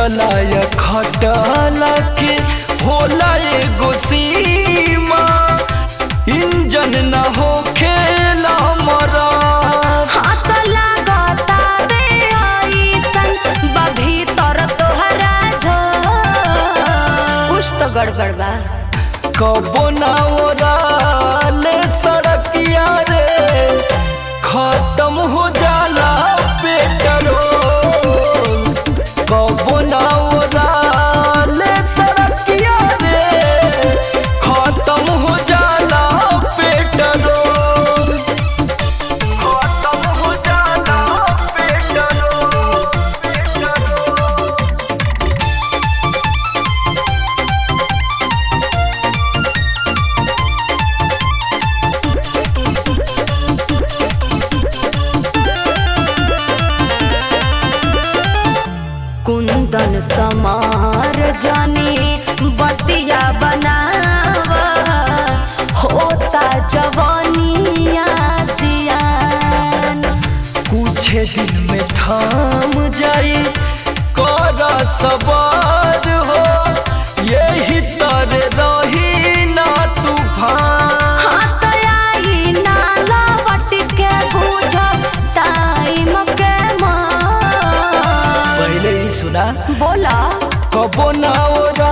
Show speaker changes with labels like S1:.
S1: सुतला या खटला के होला एगो सीमा इंजन न हो खेला मरा
S2: हाथ लागता बे ऐसन बा भीतर तोहरा झो कुछ तो गड़बड़ बा
S1: कबो ना ओराले सड़किया रे खत्म हो जाला पेट्रोल कबो ना ओराले सड़किया रे खत्म हो जाला पेट्रोल खत्म हो जाला पेट्रोल पेट्रोल
S2: कुंदन समार जाने बतिया बनावा होता जवानिया जियान
S1: कुछ दिन में थाम जाई कर सवार हो यही तर रही ना तूफान
S2: हाथ आई नाला वट के बूझ टाइम के मार
S1: पहले ही सुना
S2: बोला
S1: कबो ना ओरा